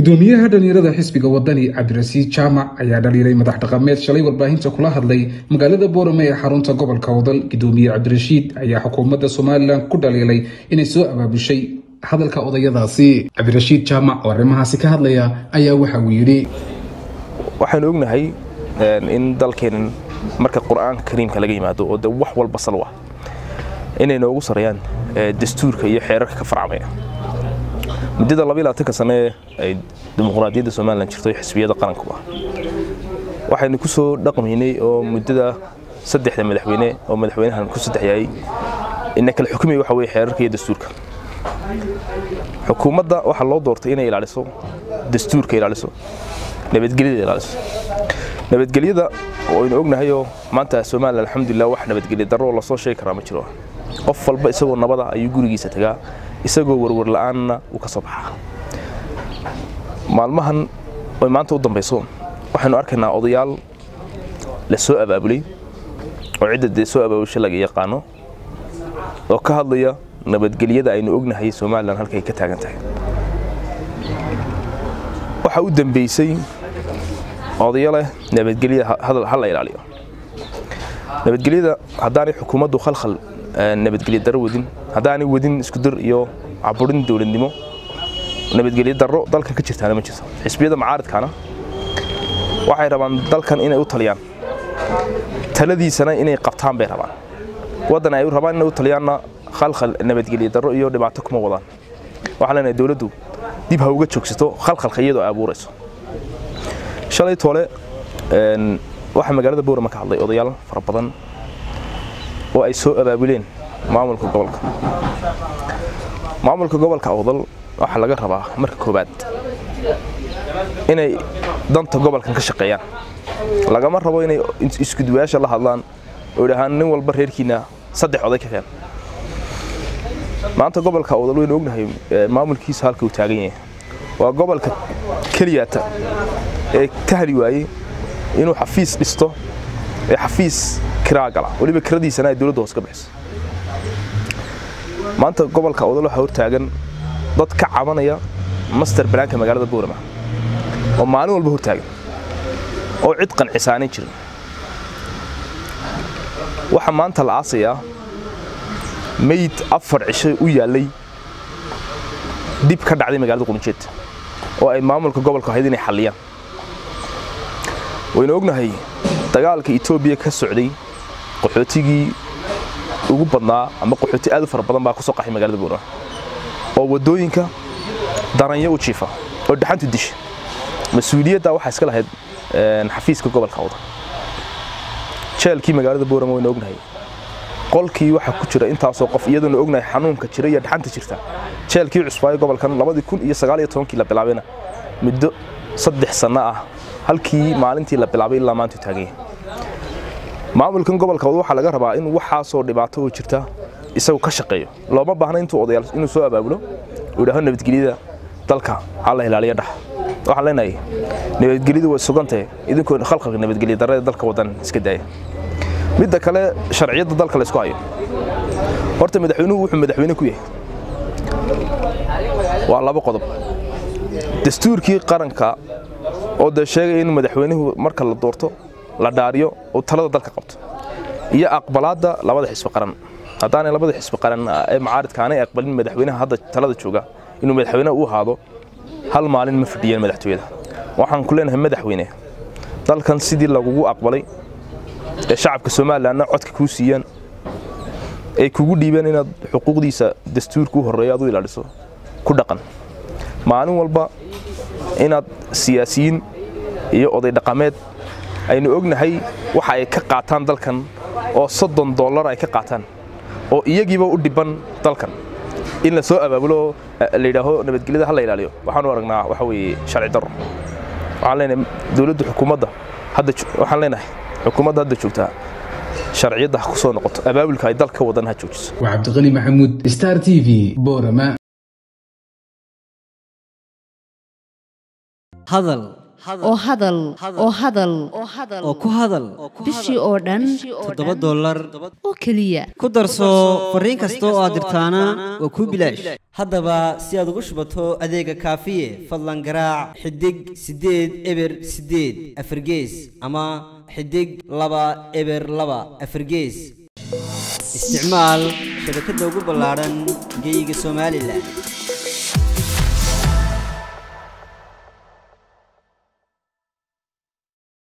gudoomiyaha dhalinyarada xisbiga wadani cabdirasiid jaamac ayaa dhaliilay madax dhaqameed shalay warbaahinta kula hadlay magaalada boorame ee xarunta gobolka wadal gudoomiye cabdirashiid ayaa xukuumadda somalilan ku dhaliilay inay soo abaabushay hadalka odayadaasi cabdirashiid jaamac oo arrimahaasi ka hadlaya ayaa waxa uu yidhi waxaanu ognahay in dalkeenan marka qur-aanka kariimka laga yimaado oo de wax walba salwa inay noogu sareeyaan dastuurka iyo xeerarka ka farcamaya muddada labaatanka sane ay dimuqraadiyadda somalilan jirto xisbiyada qarankuba waxaynu ku soo dhaqmaynay oo muddada saddexda madaxweyne oo madaxweynahan ku saddex yahay ina kala xukumaya waxa weye xeerarka iyo dastuurka xukuumadda waxaa loo doortay inay ilaaliso dastuurka ilaaliso nabadgelyada ilaaliso nabadgelyada waynu ognahayoo maanta somalilan alxamdulilah wax nabadgelya darro oo lasoo sheegi karaa ma jiro qof walba isagoo nabada ayuu gurigiisa tagaa isagoo warwar la'aanna uu ka soo baxaa maalmahan oy maanta u dambayso waxaynu arkaynaa odayaal la soo abaabulay oo cidda dee soo abaabusha laga yaqaano oo ka hadlaya nabadgelyada aynu ognahay somalilan halkay ka taagan tahay waxaa u dambeysay odayo leh nabadgelyada ha la ilaaliyo nabadgelyada haddaanay xukuumaddu khalkhal nabadgelyo darro wadin haddaanay wadin iskudir iyo caburin dowladnimo nabadgelyo darro dalkan ka jirtaana ma jirto xisbiyada macaaridkaana waxay rabaan dalkan inay u taliyaan taladiisana inay qabtaan bay rabaan waddan ay rabaan inay u taliyaanna khalkhal nabadgelyo darro iyo dhibaato kuma wadaan waxaan leenahay dowladdu dib ha uga joogsato khalkhalka iyadoo ay abuurayso shalay toole waxaa magaalada boorama ka hadlay odayaal fara badan oo ay soo abaabuleen maamulka gobolka maamulka gobolka awdal waxaa laga rabaa marka koowaad inay danta gobolkan ka shaqeeyaan lagama rabo inay iskuduwayaasha la hadlaan oo idhahaan nin walba reerkiina saddex oday ka keen maanta gobolka awdal waynu ognahay maamulkiisa halka uu taagan yahay waa gobolka keliyaata ee ka hali waayey inuu xafiis dhisto ee xafiis kiraa gala weliba kiradiisana ay dowladda hoos ka bixiso maanta gobolka awdal waxaa hortaagan dad ka cabanaya master balaanka magaalada boorama oo maalin walba hortaagan oo cid qancisaanay jirin waxaa maanta la aasayaa meyd afar cisho u yaallay dib ka dhacday magaalada qunjeed oo ay maamulka gobolka ahayd inay xalliyaan waynu ognahay dagaalka etoobiya ka socday qaxootigii ugu badnaa ama qaxooti aad u fara badan baa ku soo qaxay magaalada boorama oo waddooyinka daranyo u jiifa oo dhaxantu disha mas-uuliyadda waxaa iska lahayd xafiiska gobolka awda jeelkii magaalada boorama waynu ognahay qolkii waxaa ku jira intaasoo qof iyadoona ognahay xanuunka jira iyo dhaxanta jirta jeelkii cusbaayo gobolkan labadii kun iyo sagaal iyo tobankii la bilaabayna muddo saddex sanno ah halkii maalintii la bilaabay ilaa maanta taagan yahay maamulkan gobolka waxaa laga rabaa in waxaasoo dhibaato oo jirta isagu ka shaqeeyo looma baahna intuu odayaal inuu soo abaabulo uu yidhaaho nabadgelyada dalka ha la ilaaliyo dhax waxaan leenahay nabadgelyadu way sugantahay idinkoo khalqalka nabadgelya darrada dalka wadan iska daaya midda kale sharciyadda dalka la isku hayo horta madaxweynuhu wuxuu madaxweyne ku yahay waa laba qodob dastuurkii qaranka oo dee sheegaya in madaxweynuhu marka la doorto la dhaariyo oo talada dalka qabto iyo aqbalaadda labada xisbi qaran haddaanay labada xisbi qaran ee macaaridka aanay aqbalin madaxweynaha hadda talada jooga inuu madaxweyne u ahaado hal maalin ma fadhiyeen madaxtooyada waxaan ku leenahay madaxweyne dalkan sidii lagugu aqbalay ee shacabka somalilanna codka kuu siiyaan ay kugu dhiibeen inaad xuquuqdiisa dastuurka u horreeya aad u ilaaliso ku dhaqan maalin walba inaad siyaasiyiin iyo oday dhaqameed aynu ognahay waxa ay ka qaataan dalkan oo soddon dollar ay ka qaataan oo iyagiiba u dhiban dalkan in la soo abaabulo la yidhaaho nabadgelyada ha la ilaaliyo waxaanu aragnaa waxa weeye sharci darro waxaan leenahay dowladda xukuumadda hadda waxaan leenahay xukuumadda hadda joogtaa sharciyadda ha ku soo noqoto abaabulka ay dalka wadan ha joojiso waa cabdiqani maxamuud star t v boorama hadal oo hadal oo hadal oo ku hadal bishii oo dhan toddoba dollar oo keliya ku darso fariin kasta oo aad dirtaana waa kuu bilaash haddaba si aad ugu shubato adeega kaafiye fadlan garaac xidig siddeed eber siddeed afargees ama xidig laba eber laba afargees isticmaal shabakadda ugu ballaadhan geyga somalilan